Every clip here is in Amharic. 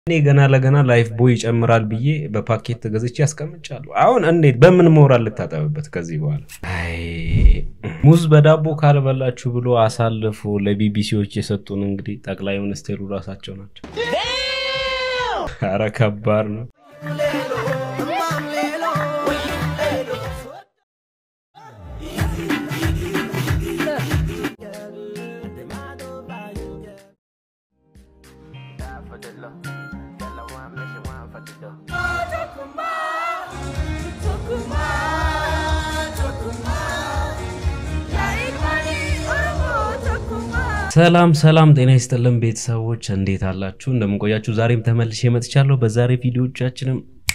እኔ ገና ለገና ላይፍ ቦይ ይጨምራል ብዬ በፓኬት ገዝቼ ያስቀምጫለሁ። አሁን እንዴት በምን ሞራል ልታጠብበት ከዚህ በኋላ? አይ ሙዝ በዳቦ ካልበላችሁ ብሎ አሳልፎ ለቢቢሲዎች የሰጡን እንግዲህ ጠቅላይ ሚኒስቴሩ ራሳቸው ናቸው። ኧረ ከባድ ነው። ሰላም ሰላም፣ ጤና ይስጥልን ቤተሰቦች እንዴት አላችሁ? እንደምንቆያችሁ ዛሬም ተመልሼ መጥቻለሁ። በዛሬ ቪዲዮቻችንም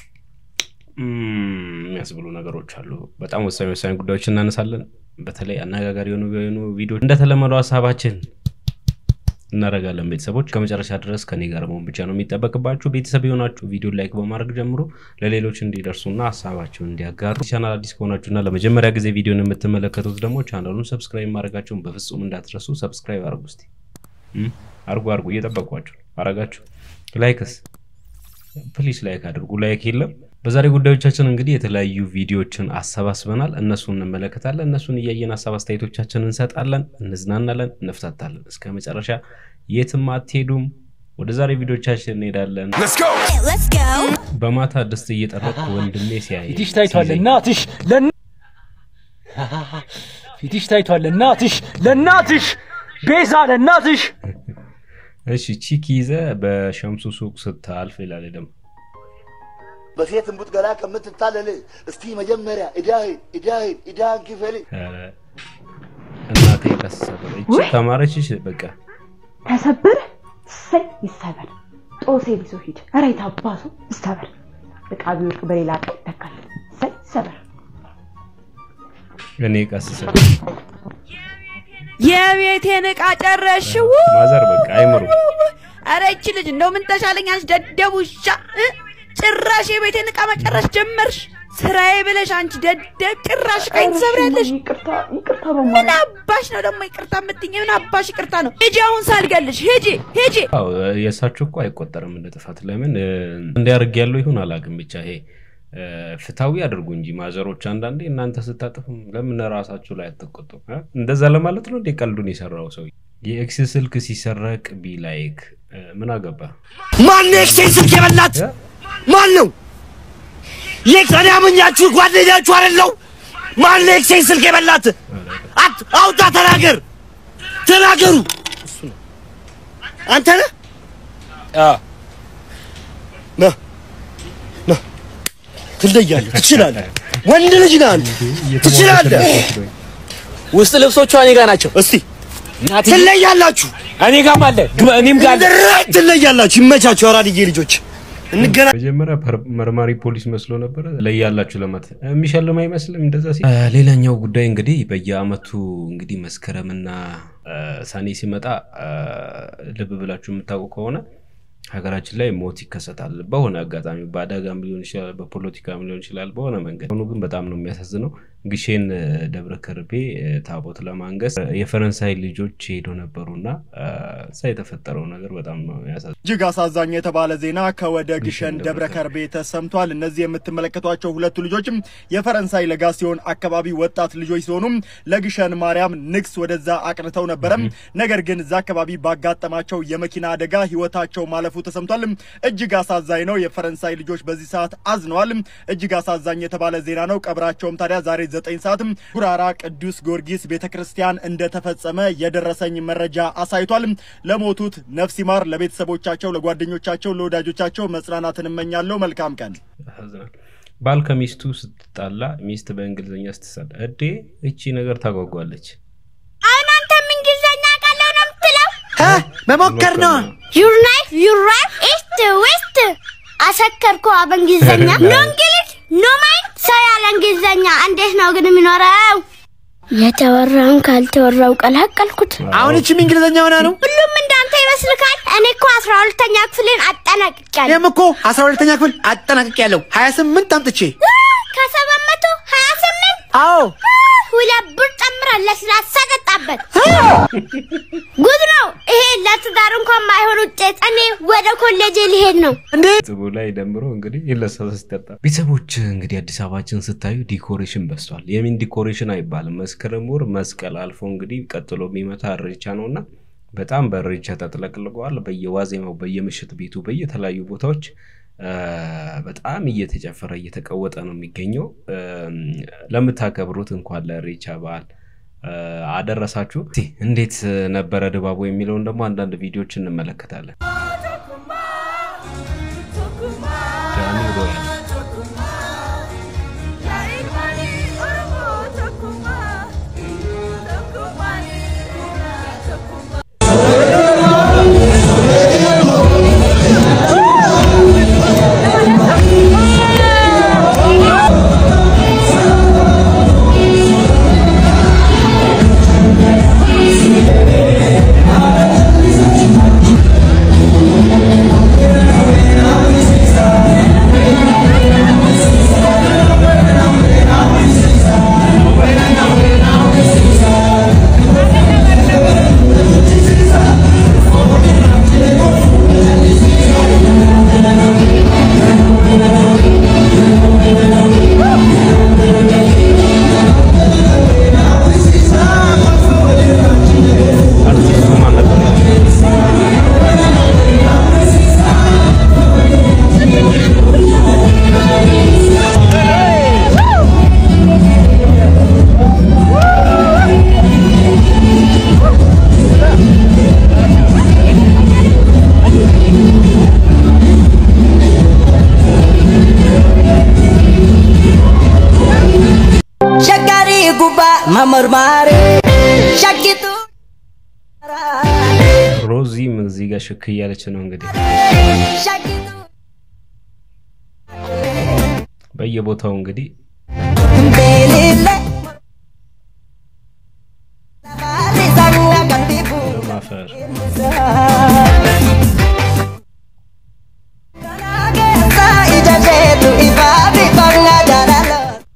የሚያስብሉ ነገሮች አሉ። በጣም ወሳኝ ወሳኝ ጉዳዮች እናነሳለን። በተለይ አነጋጋሪ የሆኑ የሆኑ ቪዲዮች እንደተለመደው ሀሳባችን እናደርጋለን። ቤተሰቦች ከመጨረሻ ድረስ ከኔ ጋር መሆን ብቻ ነው የሚጠበቅባችሁ። ቤተሰብ የሆናችሁ ቪዲዮ ላይክ በማድረግ ጀምሮ ለሌሎች እንዲደርሱና ሀሳባቸውን እንዲያጋሩ። ቻናል አዲስ ከሆናችሁና ለመጀመሪያ ጊዜ ቪዲዮን የምትመለከቱት ደግሞ ቻናሉን ሰብስክራይብ ማድረጋቸውን በፍጹም እንዳትረሱ። ሰብስክራይብ አርጉ፣ እስቲ አርጉ አርጉ፣ እየጠበቋችሁ አረጋችሁ። ላይክስ ፕሊስ ላይክ አድርጉ። ላይክ የለም። በዛሬ ጉዳዮቻችን እንግዲህ የተለያዩ ቪዲዮዎችን አሰባስበናል። እነሱን እንመለከታለን። እነሱን እያየን ሀሳብ አስተያየቶቻችን እንሰጣለን፣ እንዝናናለን፣ እንፍታታለን። እስከ መጨረሻ የትም አትሄዱም። ወደ ዛሬ ቪዲዮቻችን እንሄዳለን። በማታ ድስት እየጠረቅኩ ወንድሜ ሲያይ ፊትሽ ታይቷል ለእናትሽ ለን ፊትሽ ታይቷል ለእናትሽ ለእናትሽ ቤዛ ለእናትሽ እሺ ቺክ ይዘ በሸምሱ ሱቅ ስታልፍ ይላል ደግሞ በሴት እምቡጥ ገላ ከምትታለል እስቲ መጀመሪያ እዳህን እዳህን እዳህን ክፈል። ኧረ እናቴ ከሰበረ እቺ ተማረችሽ በቃ ተሰበረ ሰይ ይሰበር ጦሴ ቢሶ ሂድ ኧረ የታባሱ ይሰበር እቃ ቢወድቅ በሌላ እቃ ይተካል ሰይ ይሰበር እኔ ቀስሰ የቤቴን እቃ ጨረሽው? ማዘር በቃ አይምሩ አረ ይቺ ልጅ እንደው ምን ተሻለኝ አንቺ ደደብ ውሻ እ? ጭራሽ የቤቴን እቃ መጨረስ ጀመርሽ። ስራዬ ብለሽ አንቺ ደደብ ጭራሽ ቀኝ ትሰብሪያለሽ። ይቅርታ ይቅርታ ምን በማለት አባሽ ነው ደግሞ ይቅርታ የምትይኝ? ምን አባሽ ይቅርታ ነው? ሂጂ አሁን ሳልገልሽ ሂጂ ሂጂ። አዎ የእሳቸው እኮ አይቆጠርም እንደ ጥፋት። ለምን እንዲያርግ ያለው ይሁን አላውቅም። ብቻ ይሄ ፍታዊ አድርጉ እንጂ ማዘሮች፣ አንዳንዴ እናንተ ስታጥፉም ለምን ራሳችሁ ላይ አትቆጡ? እንደዛ ለማለት ነው እንዴ ቀልዱን የሰራው ሰው። የኤክስ ስልክ ሲሰረቅ ቢ ላይክ ምን አገባ? ማን ነው ኤክሴን ስልክ የበላት? ማን ነው? የኤክሰን ያመኛችሁ ጓደኛችሁ አይደለው? ማን ነው ኤክሴን ስልክ የበላት? አት አውጣ ተናገር፣ ተናገሩ። አንተ ነህ? ና ና፣ ትለያለህ፣ ትችላለህ። ወንድ ልጅ ነህ አንተ፣ ትችላለህ። ውስጥ ልብሶቿ እኔ ጋር ናቸው። እስቲ ትለያላችሁ፣ እኔ ጋርም አለ ግባ፣ እኔም ጋር አለ። ድራይ ትለያላችሁ። ይመቻችሁ አራድዬ ልጆች፣ እንገናኝ። መጀመሪያ ፐር- መርማሪ ፖሊስ መስሎ ነበረ ላይ ያላችሁ ለማት የሚሸልም አይመስልም። እንደዛ ሲ ሌላኛው ጉዳይ እንግዲህ በየአመቱ እንግዲህ መስከረምና አ፣ ሰኔ ሲመጣ አ፣ ልብ ብላችሁ የምታውቁ ከሆነ ሀገራችን ላይ ሞት ይከሰታል። በሆነ አጋጣሚ በአደጋም ሊሆን ይችላል፣ በፖለቲካም ሊሆን ይችላል፣ በሆነ መንገድ ሆኑ። ግን በጣም ነው የሚያሳዝነው። ግሼን አ፣ ደብረ ከርቤ አ፣ ታቦት ለማንገስ አ፣ የፈረንሳይ ልጆች ሄዶ ነበሩና አ፣ እዛ የተፈጠረው ነገር በጣም ነው ያሳዝነው። እጅግ አሳዛኝ የተባለ ዜና ከወደ ግሸን ደብረ ከርቤ ተሰምቷል። እነዚህ የምትመለከቷቸው ሁለቱ ልጆችም የፈረንሳይ ለጋሲዮን አካባቢ ወጣት ልጆች ሲሆኑም ለግሸን ማርያም ንግስ ወደዛ አቅንተው ነበረ። ነገር ግን እዛ አካባቢ ባጋጠማቸው የመኪና አደጋ ህይወታቸው ማለፉ ተሰምቷል። እጅግ አሳዛኝ ነው። የፈረንሳይ ልጆች በዚህ ሰዓት አዝነዋል። እጅግ አሳዛኝ የተባለ ዜና ነው። ቀብራቸውም ታዲያ ዛሬ ዘጠኝ ሰዓት ጉራራ ቅዱስ ጊዮርጊስ ቤተ ክርስቲያን እንደተፈጸመ የደረሰኝ መረጃ አሳይቷል። ለሞቱት ነፍስ ይማር፣ ለቤተሰቦቻቸው፣ ለጓደኞቻቸው፣ ለወዳጆቻቸው መጽናናትን እመኛለሁ። መልካም ቀን። ያሳዝናል። ባል ከሚስቱ ስትጣላ ሚስት በእንግሊዝኛ ስትሰዳ እዴ እቺ ነገር ታጓጓለች። አሁን አንተም እንግሊዝኛ ቃለው ነው የምትለው? መሞከር ነው። ዩር ናይፍ ዩር ራይት ኢስት ዌስት አሰከርኩ በእንግሊዘኛ ኖ እንግሊዝ ኖ ማይንድ ሰው ያለ እንግሊዘኛ እንዴት ነው ግን የሚኖረው? የተወራውን ካልተወራው ቀላቀልኩት። አሁን እቺም እንግሊዘኛ ሆና ነው። ሁሉም እንዳንተ ይመስልካል? እኔ እኮ አስራ ሁለተኛ ክፍልን አጠናቅቄያለሁ። እኔም እኮ አስራ ሁለተኛ ክፍል አጠናቅቄያለሁ። ሀያ ስምንት አምጥቼ ከሰባት መቶ ሀያ ስምንት አዎ ሁለት ብር ጨምረ አብረን ለስላሳ ጠጣበት። ጉድ ነው ይሄ። ለትዳር እንኳን ማይሆን ውጤት። እኔ ወደ ኮሌጅ ሊሄድ ነው። ጽቡ ላይ ደምሮ እንግዲህ ይለሰሰ ሲጠጣ ቤተሰቦች እንግዲህ አዲስ አበባችን ስታዩ ዲኮሬሽን በዝቷል። የምን ዲኮሬሽን አይባልም። መስከረም ወር መስቀል አልፎ እንግዲህ ቀጥሎ የሚመታ እሬቻ ነው እና በጣም በእሬቻ ተጥለቅልቀዋል። በየዋዜማው በየምሽት ቤቱ በየተለያዩ ቦታዎች አ፣ በጣም እየተጨፈረ እየተቀወጠ ነው የሚገኘው። እም፣ ለምታከብሩት እንኳን ለእሬቻ በዓል አ፣ አደረሳችሁ። እስቲ እንዴት ነበረ ድባቡ የሚለውን ደግሞ አንዳንድ ቪዲዮዎች እንመለከታለን። ዳኒ ሮያል አርቲስቱ ማን ነበር? ሸጋሪ ጉባ መመርማሪ ሸቂቱ ሮዚም እዚህ ጋር ሽክ እያለች ነው እንግዲህ ሸቂቱ በየቦታው እንግዲህ ቤሊለ ሰንጋ ቀንዲቡ ማፈር ጌሳ ኢጀሼቱ ኢፋቢ ባንጋ ጃላሎ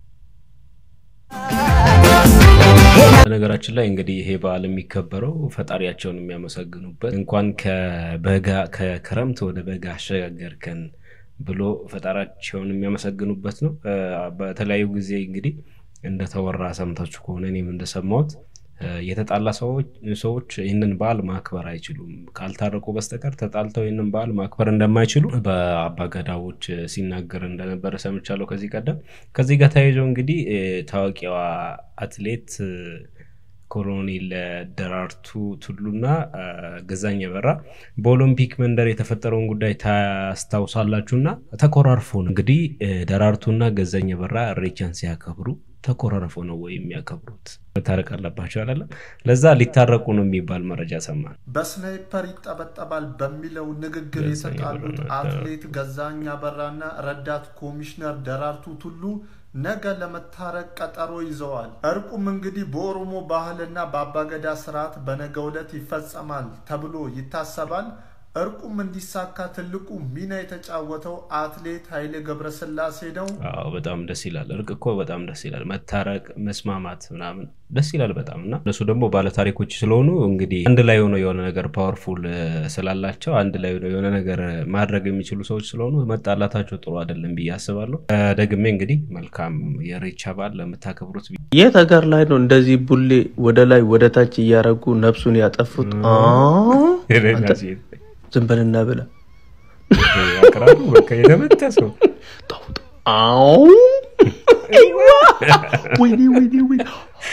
በነገራችን ላይ እንግዲህ ይሄ በዓል የሚከበረው ፈጣሪያቸውን የሚያመሰግኑበት እንኳን ከበጋ ከክረምት ወደ በጋ አሸጋገርከን ብሎ ፈጣሪያቸውን የሚያመሰግኑበት ነው። እ፣ በተለያዩ ጊዜ እንግዲህ እንደተወራ ሰምታችሁ ከሆነ እኔም እንደሰማሁት እ፣ የተጣላ ሰዎች ሰዎች ይህንን በዓል ማክበር አይችሉም ካልታረቁ በስተቀር ተጣልተው ይህንን በዓል ማክበር እንደማይችሉ በአባገዳዎች ሲናገር እንደነበረ ሰምቻለሁ ከዚህ ቀደም። ከዚህ ጋር ተያይዞ እንግዲህ እ፣ ታዋቂዋ አትሌት እ፣ ኮሎኔል ደራርቱ ቱሉና አ፣ ገዛኝ በራ በኦሎምፒክ መንደር የተፈጠረውን ጉዳይ ታስታውሳላችሁና ተኮራርፎ ነው እንግዲህ እ፣ ደራርቱና ገዛኝ በራ እሬቻን ሲያከብሩ ተኮራርፎ ነው ወይ የሚያከብሩት? መታረቅ አለባቸው አይደለም። ለዛ ሊታረቁ ነው የሚባል መረጃ ሰማን። በስናይፐር ይጠበጠባል በሚለው ንግግር ገዛኝ የተጣሉት አበራና አትሌት ገዛኝ አበራና ረዳት ኮሚሽነር ደራርቱ ቱሉ ነገ ለመታረቅ ቀጠሮ ይዘዋል። እርቁም እንግዲህ በኦሮሞ ባህልና በአባገዳ ስርዓት በነገው ዕለት ይፈጸማል ተብሎ ይታሰባል። እርቁም እንዲሳካ ትልቁ ሚና የተጫወተው አትሌት ኃይሌ ገብረስላሴ ነው። አዎ በጣም ደስ ይላል። እርቅ እኮ በጣም ደስ ይላል። መታረቅ፣ መስማማት ምናምን ደስ ይላል በጣም እና እነሱ ደግሞ ባለታሪኮች ስለሆኑ እንግዲህ አንድ ላይ ሆነው የሆነ ነገር ፓወርፉል ስላላቸው አንድ ላይ ሆነው የሆነ ነገር ማድረግ የሚችሉ ሰዎች ስለሆኑ መጣላታቸው ጥሩ አይደለም ብዬ አስባለሁ። እ፣ ደግሜ እንግዲህ መልካም የኢሬቻ በዓል ለምታከብሩት የት ሀገር ላይ ነው እንደዚህ ቡሌ ወደ ላይ ወደ ታች እያረጉ ነፍሱን ያጠፉት? አ? አንተ ዝም በልና ብላ አቅራቡ በቃ የተመታ ሰው አው አይዋ! ወይኔ ወይኔ ወይኔ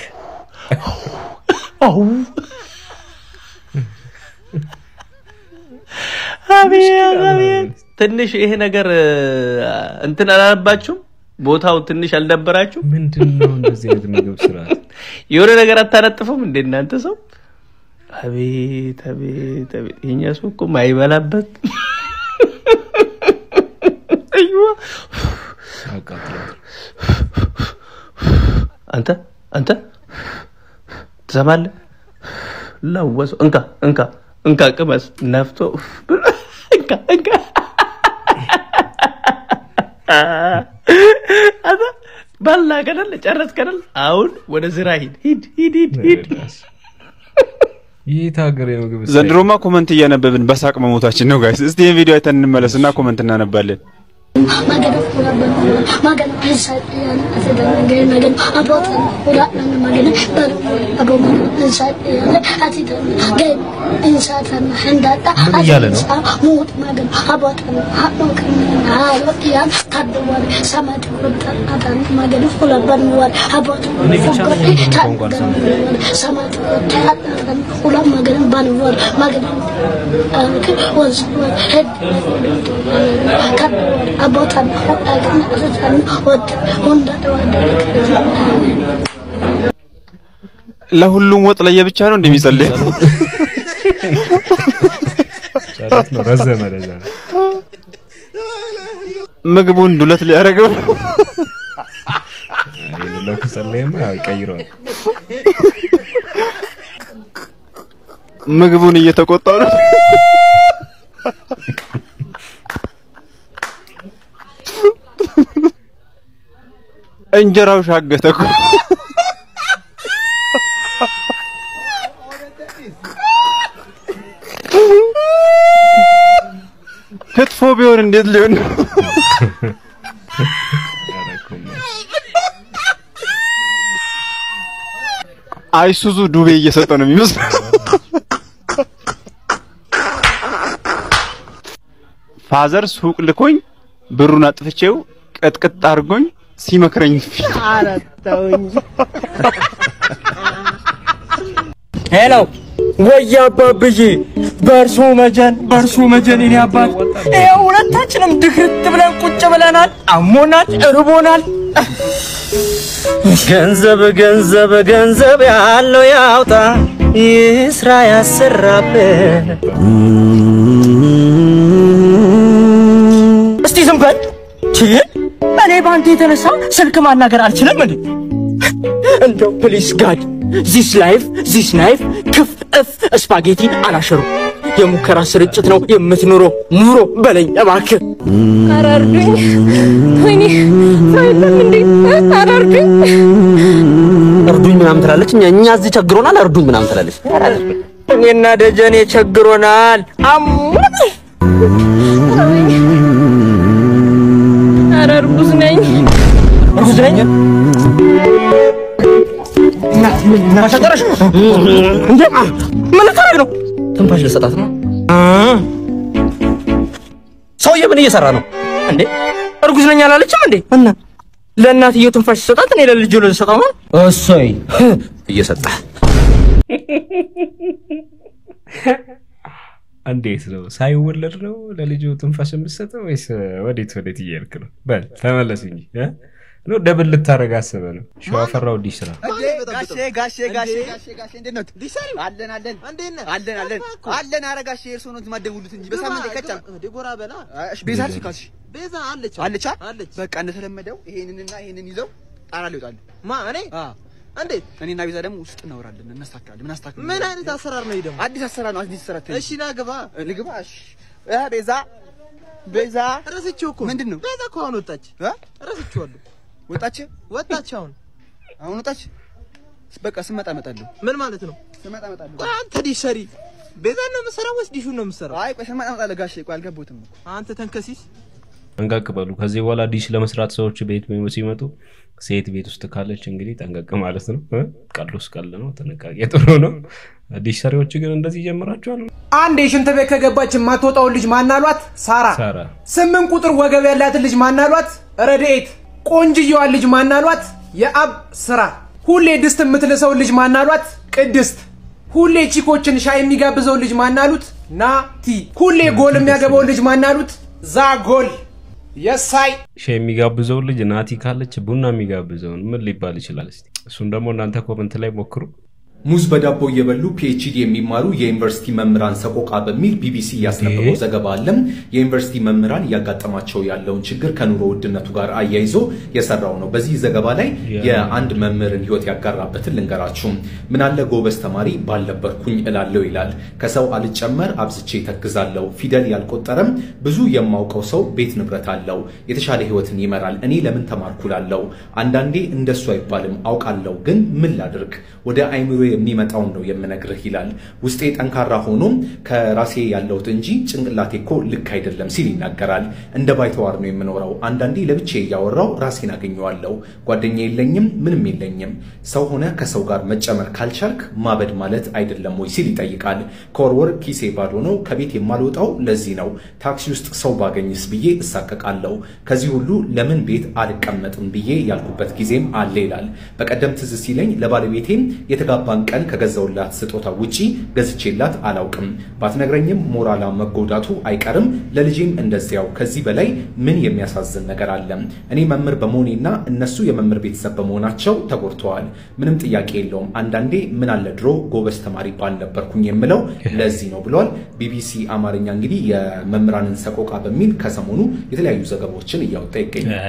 አው አቤት አቤት ትንሽ ይሄ ነገር እ፣ እንትን አላለባችሁም? ቦታው ትንሽ አልደበራችሁ? ምንድን ነው እንደዚህ አይነት ምግብ ስርዓት? የሆነ ነገር አታነጥፉም እንደ እናንተ ሰው? አቤት አቤት አቤት! የኛ ሰው እኮ ማይበላበት አይዋ! ያቃጥላል። አንተ አንተ ትሰማለህ? ለወሰው እንካ እንካ እንካ ቅመስ ነፍቶ ብሎ እንካ እንካ አንተ በላ ከደል ጨረስ ከደል አሁን ወደ ስራ ሂድ ሂድ ሂድ ሂድ ሂድ የት ሀገር የምግብ ስታይል? ዘንድሮማ ኮመንት እያነበብን በሳቅ መሞታችን ነው ጋይስ። እስቲ ይህን ቪዲዮ አይተን እንመለስና ኮመንት እናነባለን። ምን እያለ ነው? እኔ ብቻ ነኝ ይሄን ቋንቋ አልሰማሁም። ለሁሉም ወጥ ለየብቻ ነው እንደሚጸልይ ጨረት ነው ረዘመ ለዛ ነው። ምግቡን ዱለት ሊያደርገው የሌለው ከጸለየማ ያው ይቀይረዋል። ምግቡን እየተቆጣው ነው። እንጀራው ሻገተ እኮ። ክትፎ ቢሆን እንዴት ሊሆን ነው? አይሱዙ ዱቤ እየሰጠ ነው የሚመስለው። ፋዘር ሱቅ ልኮኝ ብሩን አጥፍቼው ቅጥቅጥ አድርጎኝ ሲመክረኝ ፊት ሄሎ ወይ አባብዬ፣ በእርሶ መጀን በእርሶ መጀን የኔ አባት፣ ይኸው ሁለታችንም ድክርት ብለን ቁጭ ብለናል። አሞናል፣ እርቦናል። ገንዘብ ገንዘብ ገንዘብ ያለው ያውጣ፣ ይህ ስራ ያሰራበት። እስቲ ዝም በል ቺ፣ እኔ በአንተ የተነሳ ስልክ ማናገር አልችልም እንዴ? እንደው ፕሊስ ጋድ ዚስ ላይፍ ዚስ ላይፍ ክፍ እፍ ስፓጌቲ አላሸሩ የሙከራ ስርጭት ነው የምትኖረው ኑሮ በለኝ እባክህ። ኧረ እርዱኝ! ወይኔ ሰው የለም እንዴ? ኧረ እርዱኝ! እርዱኝ ምናምን ትላለች። እኛ እኛ እዚህ ቸግሮናል፣ እርዱኝ ምናምን ትላለች። እኔና ደጀኔ ቸግሮናል። አሙት ኧረ እርጉዝ ነኝ። እርጉዝ ነኝ። እናት ምን እናሸጠረሽ እንዴ? ምን ልታረግ ነው? ትንፋሽ ልሰጣት ነው። ሰውዬ ምን እየሰራ ነው እንዴ? እርጉዝ ነኝ አላለችም እንዴ? እና ለእናትየው ትንፋሽ ሲሰጣት እኔ ለልጁ ልሰጠው ነው? እሰይ እየሰጠ እንዴት ነው ሳይወለድ ነው ለልጁ ትንፋሽ የምትሰጠው ወይስ ወዴት ወዴት እያልክ ነው? በል ተመለስ እንጂ እ? ነው ደብል ልታረግ አስበ ነው ሸዋፈራው ዲሽ ስራ ጋሼ ጋሼ ጋሼ ጋሼ ጋሼ እንዴት ነው? ዲሳሪ አለን አለን እንዴት ነህ? አለን አለን አለን። ኧረ ጋሼ እርስዎ ነው የማትደውሉት እንጂ በሳምንት ይከቻል። ዲቦራ በላ እሺ፣ ቤዛ አለች ካልሽ ቤዛ አለች አለች አለች። በቃ እንደተለመደው ይሄንንና ይሄንን ይዘው ጣራ ሊወጣሉ። ማ እኔ እንዴት? እኔና ቤዛ ደግሞ ውስጥ እናወራለን፣ እናስተካክላለን። ምን አስተካክል? ምን አይነት አሰራር ነው? ደግሞ አዲስ አሰራር ነው። አዲስ አሰራር እሺ፣ ና ግባ ልግባ። እሺ እ ቤዛ ቤዛ ረስቼው እኮ ምንድን ነው? ቤዛ እኮ አሁን ወጣች። ረስቼዋለሁ። ወጣች ወጣች። አሁን አሁን ወጣች። በቃ ስመጣ እመጣለሁ። ምን ማለት ነው? ስመጣ እመጣለሁ። አንተ ዲሽ ሰሪ ቤዛን ነው የምትሰራው ወይስ ዲሹን ነው የምትሰራው? አይ ቆይ ስመጣ እመጣለሁ ጋሼ። ቆይ አልገባሁትም። አንተ ተንከሲስ ጠንቀቅ በሉ። ከዚህ በኋላ ዲሽ ለመስራት ሰዎች ቤት ሲመጡ ሴት ቤት ውስጥ ካለች እንግዲህ ጠንቀቅ ማለት ነው። እ? ቀሉስ ቀል ነው፣ ጥንቃቄ ጥሩ ነው። ዲሽ ሰሪዎች ግን እንደዚህ ጀምራችኋል። አንድ የሽንት ቤት ከገባች የማትወጣውን ልጅ ማናሏት? ሳራ። ሳራ ስምንት ቁጥር ወገብ ያላትን ልጅ ማናሏት? ረድኤት። ቆንጅየዋን ልጅ ማናሏት? የአብ ስራ። ሁሌ ድስት የምትልሰውን ልጅ ማናሏት? ቅድስት። ሁሌ ቺኮችን ሻይ የሚጋብዘውን ልጅ ማናሉት? ናቲ። ሁሌ ጎል የሚያገባውን ልጅ ማናሉት? ዛጎል። የሳይ ሻ የሚጋብዘውን ልጅ ናቲ ካለች ቡና የሚጋብዘውን ምን ሊባል ይችላል? እስቲ እሱን ደግሞ እናንተ ኮመንት ላይ ሞክሩ። ሙዝ በዳቦ እየበሉ ፒኤችዲ የሚማሩ የዩኒቨርሲቲ መምህራን ሰቆቃ በሚል ቢቢሲ ያስነበበው ዘገባ አለ። የዩኒቨርሲቲ መምህራን እያጋጠማቸው ያለውን ችግር ከኑሮ ውድነቱ ጋር አያይዞ የሰራው ነው። በዚህ ዘገባ ላይ የአንድ መምህርን ህይወት ያጋራበትን ልንገራችሁ። ምናለ ጎበዝ ተማሪ ባልነበርኩኝ እላለሁ ይላል። ከሰው አልጨመር አብዝቼ ተክዛለሁ። ፊደል ያልቆጠረም ብዙ የማውቀው ሰው ቤት ንብረት አለው፣ የተሻለ ህይወትን ይመራል። እኔ ለምን ተማርኩ ላለሁ። አንዳንዴ እንደሱ አይባልም አውቃለሁ፣ ግን ምን ላድርግ? ወደ አይምሮ የሚመጣውን ነው የምነግርህ ይላል። ውስጤ ጠንካራ ሆኖም ከራሴ ያለሁት እንጂ ጭንቅላቴ እኮ ልክ አይደለም ሲል ይናገራል። እንደ ባይተዋር ነው የምኖረው። አንዳንዴ ለብቼ እያወራው ራሴን አገኘዋለሁ። ጓደኛ የለኝም፣ ምንም የለኝም። ሰው ሆነ ከሰው ጋር መጨመር ካልቻልክ ማበድ ማለት አይደለም ወይ ሲል ይጠይቃል። ከወርወር ኪሴ ባዶ ነው። ከቤት የማልወጣው ለዚህ ነው። ታክሲ ውስጥ ሰው ባገኝስ ብዬ እሳቀቃለሁ። ከዚህ ሁሉ ለምን ቤት አልቀመጥም ብዬ ያልኩበት ጊዜም አለ ይላል። በቀደም ትዝ ሲለኝ ለባለቤቴም የተጋባን ቀን ከገዛውላት ስጦታ ውጪ ገዝቼላት አላውቅም። ባትነግረኝም ሞራላ መጎዳቱ አይቀርም። ለልጄም እንደዚያው። ከዚህ በላይ ምን የሚያሳዝን ነገር አለ? እኔ መምህር በመሆኔና እነሱ የመምህር ቤተሰብ በመሆናቸው ተጎድተዋል። ምንም ጥያቄ የለውም። አንዳንዴ ምን አለ ድሮ ጎበዝ ተማሪ ባልነበርኩኝ የምለው ለዚህ ነው ብሏል። ቢቢሲ አማርኛ እንግዲህ የመምህራንን ሰቆቃ በሚል ከሰሞኑ የተለያዩ ዘገባዎችን እያወጣ ይገኛል።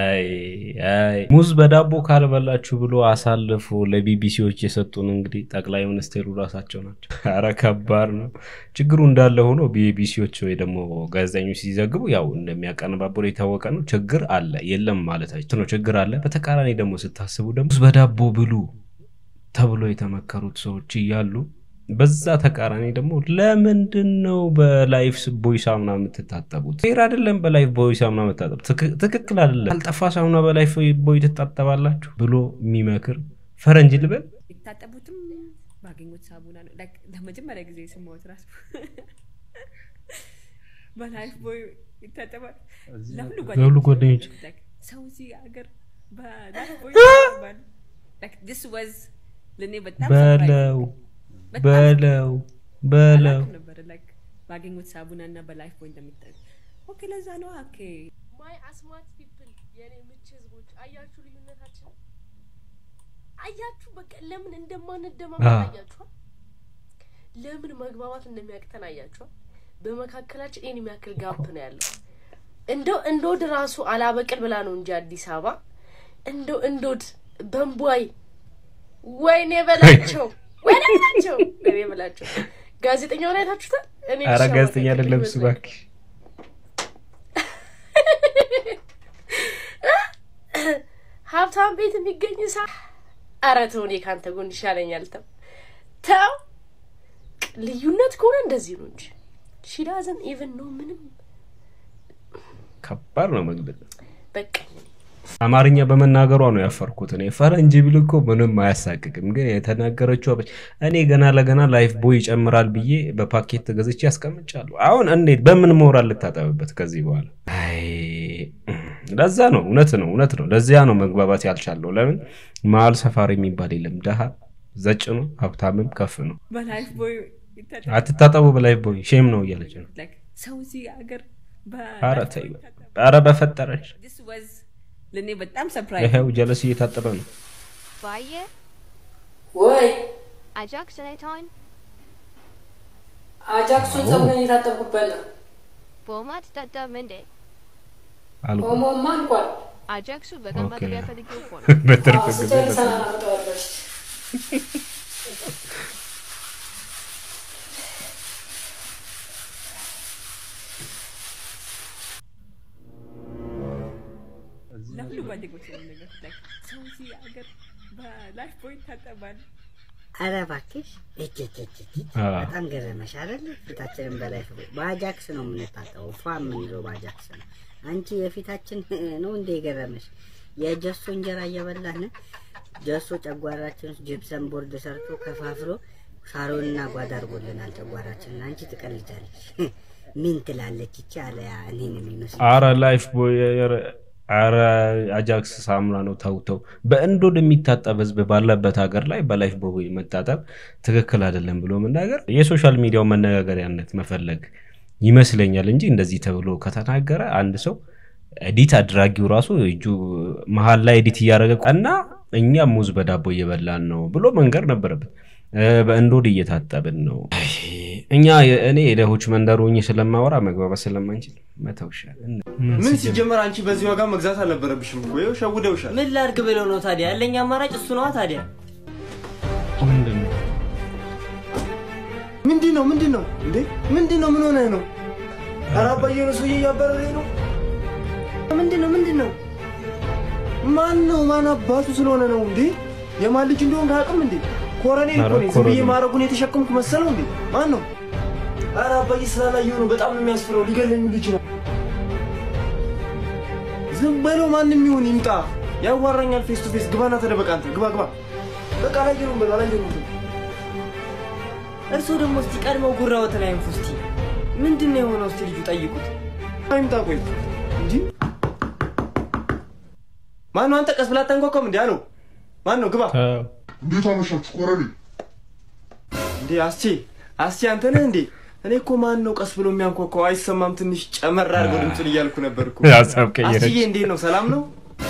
ሙዝ በዳቦ ካልበላችሁ ብሎ አሳልፎ ለቢቢሲዎች የሰጡን እንግዲህ ጠቅላይ ሚኒስቴሩ ራሳቸው ናቸው። አረ ከባድ ነው። ችግሩ እንዳለ ሆኖ ቢቢሲዎች ወይ ደግሞ ጋዜጠኞች ሲዘግቡ ያው እንደሚያቀነባብሩ የታወቀ ነው። ችግር አለ የለም ማለታቸው ነው። ችግር አለ። በተቃራኒ ደግሞ ስታስቡ ደግሞ ሙዝ በዳቦ ብሉ ተብሎ የተመከሩት ሰዎች እያሉ በዛ ተቃራኒ ደግሞ ለምንድን ነው በላይፍ ቦይ ሳሙና የምትታጠቡት? ፌር አይደለም። በላይፍ ቦይ ሳሙና መታጠብ ትክክል አይደለም። ካልጠፋ ሳሙና በላይፍ ቦይ ትታጠባላችሁ ብሎ የሚመክር ፈረንጅ ልበል የታጠቡትም ባገኙት ሳሙና ነው። ለመጀመሪያ ጊዜ የሰማሁት ራሱ በላይፍ ቦይ ይታጠባል። ለሁሉ ጓደኞች ሰው እዚህ ሀገር በላይፍ ቦይ ይታጠባል። this was ለእኔ በጣም በለው በለው በለው ነበረ ባገኙት ሳቡና እና በላይፍ ቦይ እንደሚጠቅ ኦኬ፣ ለዛ ነው ኦኬ። ማይ አስማት ፒፕል የኔ ምች ህዝቦች አያችሁ ልዩነታችን አያችሁ። በቃ ለምን እንደማንደማመጥ አያችኋል። ለምን መግባባት እንደሚያቅተን አያችኋል። በመካከላችን ይህን የሚያክል ጋፕ ነው ያለው። እንደው እንዶድ ራሱ አላበቅል ብላ ነው እንጂ አዲስ አበባ እንደው እንዶድ በንቧይ ወይኔ በላቸው ወይኔ በላቸው ወይኔ በላቸው። ጋዜጠኛውን አይታችሁታል? እኔ ኧረ ጋዜጠኛ አይደለም እሱ እባክሽ። ሀብታም ቤት የሚገኝ ሳ ኧረ ተው፣ እኔ ከአንተ ጎን ይሻለኛል። ተው ተው። ልዩነት ከሆነ እንደዚህ ነው እንጂ ሺ ዳዝን ኢቭን ነው ምንም ከባድ ነው መግለጽ። በቃ አማርኛ በመናገሯ ነው ያፈርኩት። እኔ ፈረንጅ ብል እኮ ምንም አያሳቅቅም፣ ግን የተናገረችው እኔ ገና ለገና ላይፍ ቦይ ይጨምራል ብዬ በፓኬት ገዝቼ ያስቀምጫለሁ። አሁን እንዴት በምን ሞራል ልታጠብበት ከዚህ በኋላ? ለዛ ነው እውነት ነው እውነት ነው። ለዚያ ነው መግባባት ያልቻለው። ለምን መሀል ሰፋሪ የሚባል የለም። ደሃ ዘጭ ነው፣ ሀብታምም ከፍ ነው። በላይፍ ቦይ አትታጠቡ በላይፍ ቦይ ሼም ነው እያለች ነው። ሰው እዚህ ሀገር ኧረ ተይ፣ ኧረ በፈጠረች ለእኔ በጣም ሰርፕራይዝ ይኸው ጀለስ እየታጠበ ነው። ባየ ወይ አጃክስ ናይታውን አጃክሱን ፀጉሬን የታጠብኩበት ነው። ቦማ ትታጠብ እንዴ? ኦሞማ እንኳን አጃክሱ በቀን ማጠቢያ ፈልጌው እኮ ነው። በትርፍ ጊዜ ስጨርስ አላመጣዋለሁ። ለሁሉ ጓደኞች ነው ነገር ሰው እዚህ ሀገር በላይፍ ቦይ ይታጠባል። አረ እባክሽ እጅ እጅ እጅ እጅ በጣም ገረመሽ አይደል? ፊታችንን በላይፍ ቦይ በአጃክስ ነው የምንታጠበው። ፏ የምንለው በአጃክስ ነው። አንቺ የፊታችን ነው እንደ የገረመሽ? የጀሶ እንጀራ እየበላን ጀሶ ጨጓራችን ውስጥ ጅብሰን ቦርድ ሰርቶ ከፋፍሎ ሳሮንና ጓዳ አድርጎልናል ጨጓራችንን። አንቺ ትቀልጃለሽ። ምን ትላለች ይቺ አለ እኔን የሚመስል አረ ላይፍ ቦይ አረ አጃክስ ሳሙና ነው። ተውተው በእንዶድ የሚታጠብ ህዝብ ባለበት ሀገር ላይ በላይፍ ቦይ መታጠብ ትክክል አይደለም ብሎ መናገር የሶሻል ሚዲያው መነጋገሪያነት መፈለግ ይመስለኛል እንጂ እንደዚህ ተብሎ ከተናገረ አንድ ሰው ኤዲት አድራጊው ራሱ እጁ መሀል ላይ ኤዲት እያደረገ እና እኛ ሙዝ በዳቦ እየበላን ነው ብሎ መንገር ነበረበት። እ፣ በእንዶድ እየታጠብን ነው። እኛ እኔ የደሆች መንደር ሆኜ ስለማወራ መግባባት ስለማንችል መተውሻል። ምን ሲጀመር አንቺ በዚህ ዋጋ መግዛት አልነበረብሽም እኮ ይኸው ሸውደውሻል። ምን ላድርግ ብለው ነው ታዲያ? ያለኝ አማራጭ እሱ ነዋ ታዲያ። ምንድን ነው ምንድን ነው ምንድን ነው እንዴ? ምንድን ነው ምን ሆነህ ነው? ኧረ አባዬ ነው ሰውዬ እያባረረኝ ነው። ምንድን ነው ምንድን ነው? ማን ነው ማን አባቱ ስለሆነ ነው እንዴ? የማን ልጅ እንደሆንክ አያውቅም እንዴ? ኮረኔል እኮ ነኝ። ዝም ብዬ ኮረኔል። ማድረጉን የተሸከምኩ መሰለው እንዴ? ማን ነው? ኧረ አባዬ ስላላየሁ ነው። በጣም ነው የሚያስፈራው። ሊገለኝ ሁሉ ይችላል። ዝም በለው። ማንም ይሁን ይምጣ፣ ያዋራኛል። ፌስ ቱ ፌስ ግባና ተደበቅ። አንተ ግባ ግባ። በቃ አላየነውም በለው አላየነውም በለው። እርስዎ ደግሞ እስቲ ቀድመው ጉራዎትን አይንፉ እስቲ። ምንድን ነው የሆነው? እስቲ ልጁ ጠይቁት። አይምጣ ቆይ እንጂ ማን ነው አንተ? ቀስ ብላ አታንኳኳም እንዴ? አለው ማን ነው? ግባ። እንዴት አመሻችሁ ኮረኔል? እንዴ አስቼ አስቼ አንተ ነህ እንዴ? እኔ እኮ ማን ነው ቀስ ብሎ የሚያንኳኳው? አይሰማም፣ ትንሽ ጨመር አድርገው ድምፁን እያልኩ ነበር እኮ። ሀሳብ ቀየረች። አስዬ እንዴት ነው? ሰላም ነው?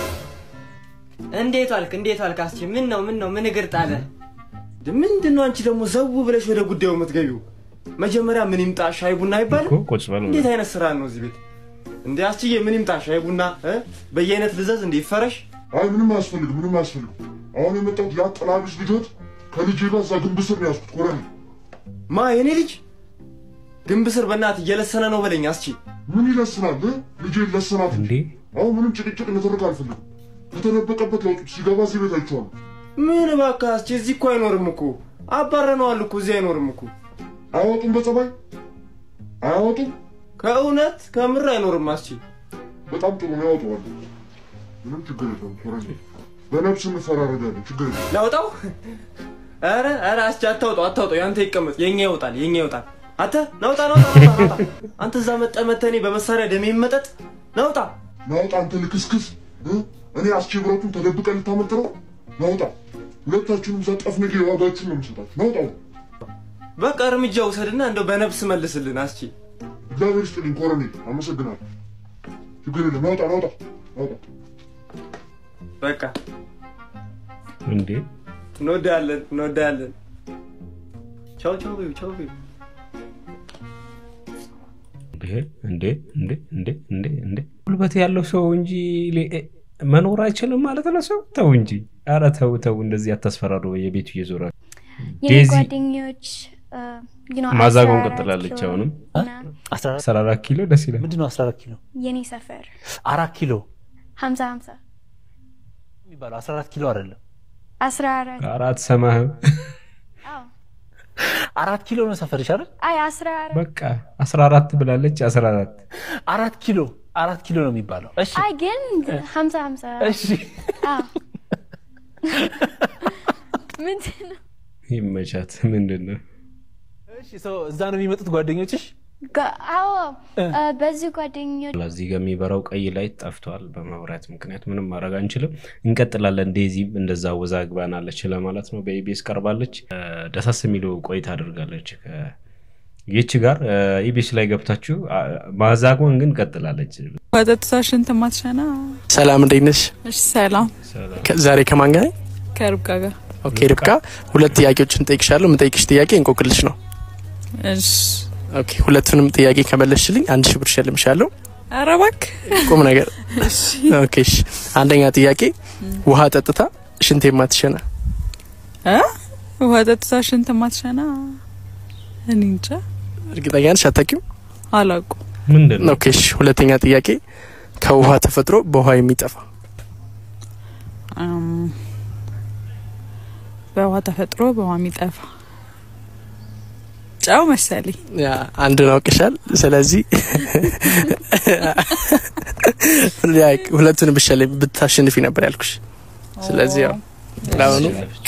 እንዴት ዋልክ? እንዴት ዋልክ? አስቼ ምን ነው ምን ነው ምን እግር ጣለ? ምንድን ነው አንቺ ደግሞ ዘው ብለሽ ወደ ጉዳዩ የምትገቢው? መጀመሪያ ምን ይምጣ ሻይ ቡና አይባልም? ቁጭ በሉ እንዴት አይነት ስራ ነው እዚህ ቤት? እንዴ አስችዬ ምን ይምጣ ሻይ ቡና እ? በየአይነት ልዘዝ እንዴ ይፈረሽ? አይ ምንም አያስፈልግም፣ ምንም አያስፈልግም። አሁን የመጣሁት ያ ጥላቢስ ልጆት ከልጄ ጋር እዛ ግንብ ስር ነው ያዝኩት ኮረኔል። ማ የኔ ልጅ ግንብ ስር በእናት እየለሰነ ነው በለኝ አስቺ። ምን ይለስናል? እ? ልጄ ይለሰናት እንጂ አሁን ምንም ጭቅጭቅ ንትርክ አልፈልግም። ከተደበቀበት ያውጡት። ሲገባ እዚህ ቤት አይቼዋለሁ። ምን እባክህ አስቺ፣ እዚህ እኮ አይኖርም እኮ አባረነዋል እኮ እዚህ አይኖርም እኮ። አያወጡም፣ በጸባይ አያወጡም። ከእውነት ከምር አይኖርም አስቺ። በጣም ጥሩ ነው፣ ያወጣዋል። ምንም ችግር የለውም ኮረኔል። በነፍስ እንፈራረዳለን፣ ችግር የለም። ላውጣው? ኧረ ኧረ አስቺ አታውጣው፣ አታውጣው። ያንተ ይቀመጥ፣ የኛ ይወጣል፣ የኛ ይወጣል። አንተ ናውጣ፣ ናውጣ፣ ናውጣ፣ ናውጣ። አንተ እዛ መጠ መተህ እኔ በመሳሪያ ደሜ መጠጥ ናውጣ፣ ናውጣ። አንተ ልክስክስ እ? እኔ አስቼ ብረቱን ተደብቀን ልታመልጥ ነው? ናውጣ። ሁለታችሁንም እዛ ጠፍንጌ ዋጋችሁን ነው የምሰጣችሁ። ናውጣ። በቃ እርምጃ ውሰድና እንደው በነፍስ መልስልን አስቺ። እግዚአብሔር ይስጥልኝ ኮረኔል፣ አመሰግናለሁ። ችግር የለም። ናውጣ፣ ናውጣ፣ ናውጣ። በቃ እንዴ እንወዳለን፣ እንወዳለን። ቻው ቻው በይው፣ ቻው በይው። እንዴ እንዴ እንዴ እንዴ እንዴ እንዴ ጉልበት ያለው ሰው እንጂ ሌ- እ- መኖር አይችልም ማለት ነው። ሰው ተው እንጂ፣ ኧረ ተው ተው፣ እንደዚህ አታስፈራሩ። የቤቱ እየዞረ የኔ ዴዚ ጓደኞች እ፣ you know, ማዛጎን 14 ቀጥላለች። ኪሎ አሁንም እና አስራ አራት ኪሎ ደስ ይላል። ምንድን ነው 14 ኪሎ? የኔ ሰፈር አራት ኪሎ ሀምሳ ሀምሳ የሚባለው 14 ኪሎ አይደለም። አስራ አራት አራት ሰማህም አራት ኪሎ ነው ሰፈርሽ አይደል? አይ አስራ አራት በቃ አስራ አራት ብላለች። አስራ አራት አራት ኪሎ አራት ኪሎ ነው የሚባለው። እሺ አይ ግን ሀምሳ ሀምሳ እሺ አዎ። ምንድን ነው ይመቻት። ምንድን ነው እሺ፣ ሰው እዛ ነው የሚመጡት ጓደኞችሽ? ጋ- አዎ እ፣ በዚህ ጓደኞች እዚህ ጋር የሚበራው ቀይ ላይት ጠፍቷል በመብራት ምክንያት። ምንም ማድረግ አንችልም። እንቀጥላለን። ዴዚም እንደዛ ወዛግባናለች ለማለት ነው። በኢቢኤስ ቀርባለች። እ፣ ደሳስ የሚለው ቆይታ አድርጋለች ይች ጋር ኢቢኤስ ላይ ገብታችሁ አ፣ ማዛጓን ግን ቀጥላለች። ወተትሳ ሽንት ማትሸና ሰላም እንዴት ነሽ? እሺ ሰላም ከ- ዛሬ ከማን ጋር ነኝ? ከርብቃ ጋር ኦኬ ርብቃ፣ ሁለት ጥያቄዎችን ጠይቅሻለሁ። የምጠይቅሽ ጥያቄ እንቆቅልሽ ነው። እሺ ኦኬ ሁለቱንም ጥያቄ ከመለስሽልኝ አንድ ሺህ ብር እሸልምሻለሁ። ኧረ እባክህ ቁም ነገር። ኦኬ እሺ። አንደኛ ጥያቄ ውሃ ጠጥታ ሽንት የማትሸና እ ውሃ ጠጥታ ሽንት ማትሸና እኔ እንጃ እርግጠኛ ነሽ? አታውቂም? አላውቅም ምንድን ነው? ኦኬ እሺ። ሁለተኛ ጥያቄ ከውሃ ተፈጥሮ በውሃ የሚጠፋ እም፣ በውሃ ተፈጥሮ በውሃ የሚጠፋ ጨው መሰለኝ ያ አንዱን አውቅሻል። ስለዚህ ያ ሁለቱን ብሸልም ብታሸንፊ ነበር ያልኩሽ። ስለዚህ ያው ለአሁኑ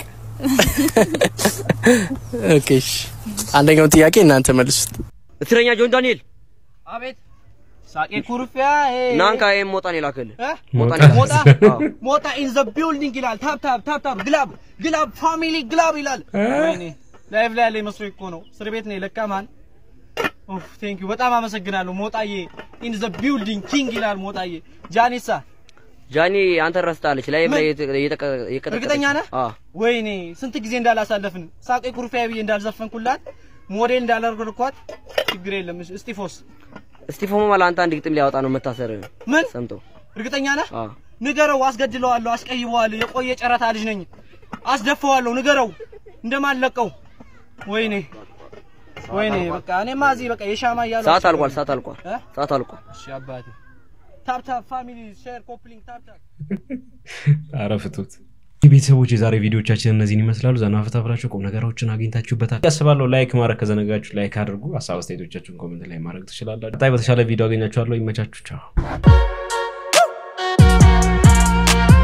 ኦኬ እሺ። አንደኛውን ጥያቄ እናንተ መልሱት። እስረኛ ጆን ዳንኤል አቤት ሳቄ ኩርፊያ ናንካ ይሄን ሞጣን የላከልህ ሞጣ ሞጣን ሞጣ የላከልህ። ሞጣ ኢን ዘ ቢልዲንግ ይላል። ታፕ ታፕ ታፕ ታፕ ግላብ ግላብ ፋሚሊ ግላብ ይላል። ወይኔ ላይቭ ላይ ያለ መስሎ እኮ ነው። እስር ቤት ነው ለካ ማን ኦፍ ቴንክ ዩ በጣም አመሰግናለሁ ሞጣዬ። ኢን ዘ ቢልዲንግ ኪንግ ይላል ሞጣዬ። ጃኒሳ ጃኒ አንተን ረስታለች። ላይቭ ላይ ምን? የተ- የጠቀ- የቀጠቀጠች እርግጠኛ ነህ? አዎ ወይኔ ስንት ጊዜ እንዳላሳለፍን ሳቄ ኩርፊያ ብዬ እንዳልዘፈንኩላት ሞዴል እንዳላደረግኳት ችግር የለም። እሺ፣ እስጢፎስ እስጢፎ ማለት አንተ አንድ ግጥም ሊያወጣ ነው መታሰር ምን ሰምቶ እርግጠኛ ነህ? አዎ ንገረው፣ አስገድለዋለሁ፣ አስቀይበዋለሁ፣ የቆየ ጨረታ ልጅ ነኝ፣ አስደፈዋለሁ፣ ንገረው እንደማለቀው። ወይኔ ወይኔ፣ በቃ እኔማ እዚህ በቃ የሻማ እያሉ ሰዓት አልቋል። ሰዓት አልቋል። እ? ሰዓት አልቋል። እሺ አባቴ፣ ታፕ ታፕ ፋሚሊ ሼር ኮፕሊንግ ታፕ ታፕ አረ ፍቱት። ቤተሰቦች የዛሬ ቪዲዮቻችን እነዚህን ይመስላሉ። ዘና ፈታ ብላችሁ ቁም ነገሮችን አግኝታችሁበታል ያስባለሁ። ላይክ ማድረግ ከዘነጋችሁ ላይክ አድርጉ። ሀሳብ አስተያየቶቻችሁን ኮሜንት ላይ ማድረግ ትችላላችሁ። ቀጣይ በተሻለ ቪዲዮ አገኛችኋለሁ። ይመቻችሁ። ቻው